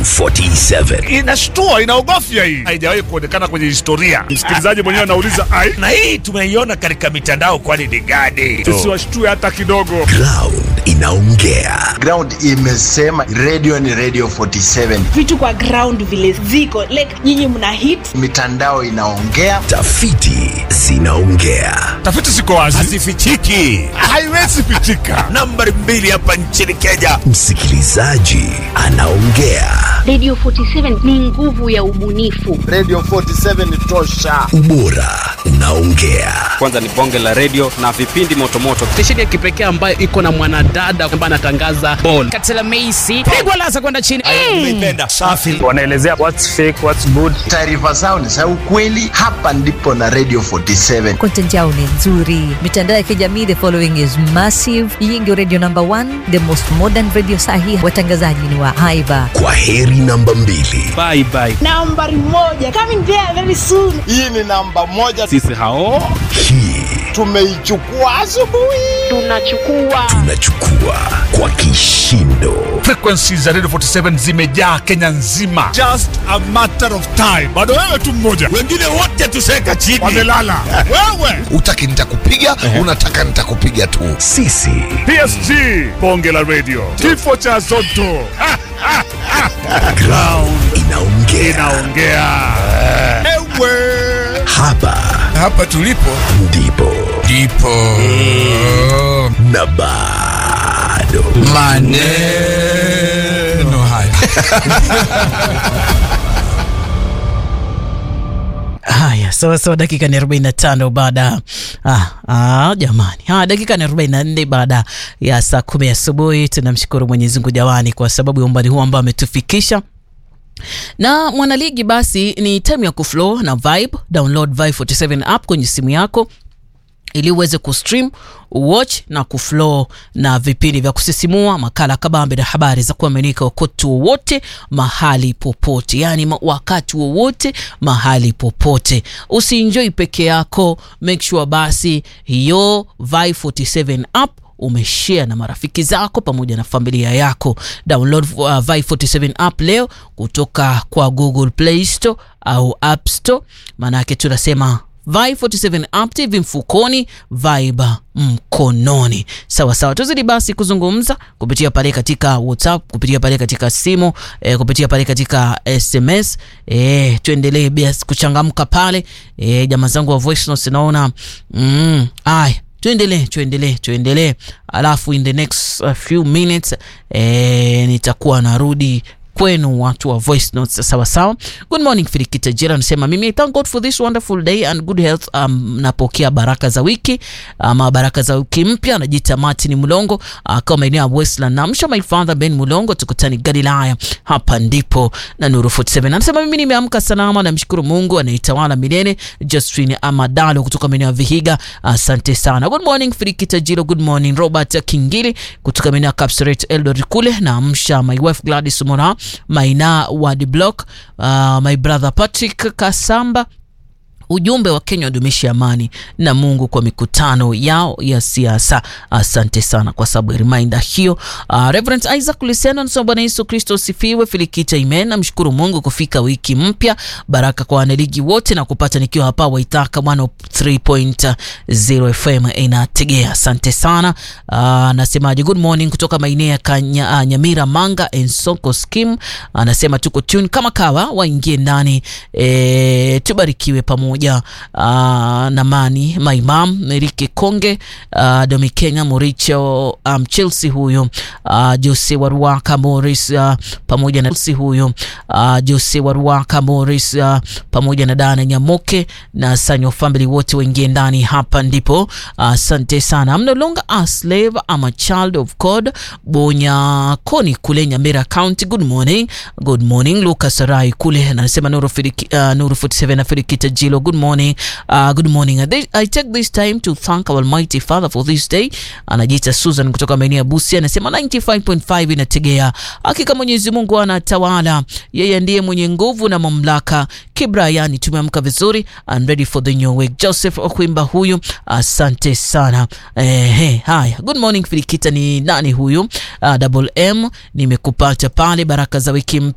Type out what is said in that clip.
47. Inashtua, inaogofya hii, haijawahi kuonekana kwenye historia. Msikilizaji mwenyewe anauliza ai, Na hii tumeiona katika mitandao, kwani ni gani? tusiwashtue hata kidogo. Ground inaongea. Ground imesema radio ni radio 47, vitu kwa ground vile ziko like nyinyi mna hit mitandao inaongea. Tafiti zinaongea. Tafiti ziko wazi, Hazifichiki. haiwezi pichika. Nambari mbili hapa nchini Kenya, msikilizaji anaongea. Radio 47 ni nguvu ya ubunifu. Radio 47 ni tosha. Ubora unaongea. kwanza ni bonge la redio na vipindi motomoto stesheni ya kipekee ambayo iko na mwanadada ambaye anatangaza bol katela meisi pigwa lasa kwenda chini Umeipenda. Safi. Wanaelezea what's fake, what's good. Taarifa zao ni za ukweli. Hapa ndipo na radio 47. content yao ni nzuri mitandao ya kijamii the following is massive hii ndio radio number one the most modern radio sahi watangazaji ni wa haiba Kwa heri namba mbili. bye bye nambari moja coming there very soon Hii ni namba moja, sisi hao Hii tumeichukua asubuhi. Tunachukua tunachukua kwa kishindo. Frequencies za Radio 47 zimejaa Kenya nzima, just a matter of time. Bado wewe tu mmoja, Wengine wote tuseka chini. wamelala wewe. utaki nitakupiga unataka nitakupiga tu Sisi PSG, bonge la radio, kifo cha Zotto Ha, ha, ha. ground inaongea. inaongea ewe Hapa hapa tulipo ndipo ndipo na bado maneno haya haya sawa sawa dakika ni 45 baada ah, ah, jamani ah, dakika ni 44 baada ya saa kumi asubuhi tunamshukuru mwenyezi mungu jawani kwa sababu ya umbali huu ambao ametufikisha na mwanaligi basi ni time ya kuflow na vibe download vibe 47 app kwenye simu yako ili uweze kustream watch na kuflow na vipindi vya kusisimua makala kabambe na habari za kuaminika wakati wowote mahali popote yaani ma- wakati wowote mahali popote usienjoi peke yako make sure basi hiyo vi 47 app umeshare na marafiki zako pamoja na familia yako download uh, vi 47 app leo kutoka kwa google play store au app store maanake tunasema Vibe 47 app TV mfukoni, Vibe mkononi. Sawa sawa, tuzidi basi kuzungumza kupitia pale katika WhatsApp, kupitia pale katika simu eh, kupitia pale katika SMS eh, tuendelee basi kuchangamka pale eh, jamaa zangu wa voice notes naona mm, aya tuendelee tuendelee tuendelee alafu in the next uh, few minutes eh, nitakuwa narudi kwenu watu wa voice notes sawa sawa good morning firikita jira anasema mimi I thank god for this wonderful day and good health um, napokea baraka za wiki ama baraka za wiki mpya anajiita martin mulongo akawa maeneo ya westland namsha my father ben mulongo tukutani galilaya hapa ndipo na nuru 47 anasema mimi nimeamka salama namshukuru mungu anaitawala milele justrin amadalo kutoka maeneo ya vihiga asante sana good morning firikita jiro good morning robert kingili kutoka maeneo ya capsaret eldoret kule naamsha my wife gladys mora maina wa the block uh, my brother patrick kasamba ujumbe wa kenya wadumishi amani na mungu kwa mikutano yao ya siasa asante sana kwa sababu ya reminder hiyo uh, reverend isaac liseno anasema bwana yesu kristo usifiwe filikita imen namshukuru mungu kufika wiki mpya baraka kwa wanaligi wote na kupata nikiwa hapa waitaka 103.0 fm inategea asante sana uh, nasemaje good morning kutoka maeneo ya Kanya, uh, nyamira manga ensoko skim anasema tuko tune kama kawa waingie ndani e, tubarikiwe pamoja uh, na mani maimam merike konge uh, domi kenya moricho um, chelsea huyo uh, jose waruaka moris uh, pamoja na chelsea huyo uh, jose waruaka moris uh, pamoja na dana nyamoke na sanyo family wote waingie ndani hapa ndipo asante uh, sana I'm no longer a slave I'm a child of god bonya koni kule nyamira county good morning good morning lucas rai kule anasema nuru, Firiki, uh, nuru 47 na firikita jilo good morning uh, good morning I, I take this time to thank our almighty father for this day anajiita susan kutoka maeneo ya busi anasema 95.5 inategea hakika mwenyezi mungu anatawala yeye ndiye mwenye nguvu na mamlaka kibrayani tumeamka vizuri I'm ready for the new week joseph okwimba huyu asante sana eh, haya good morning filikita ni nani huyu uh, double m nimekupata pale baraka za wiki mpya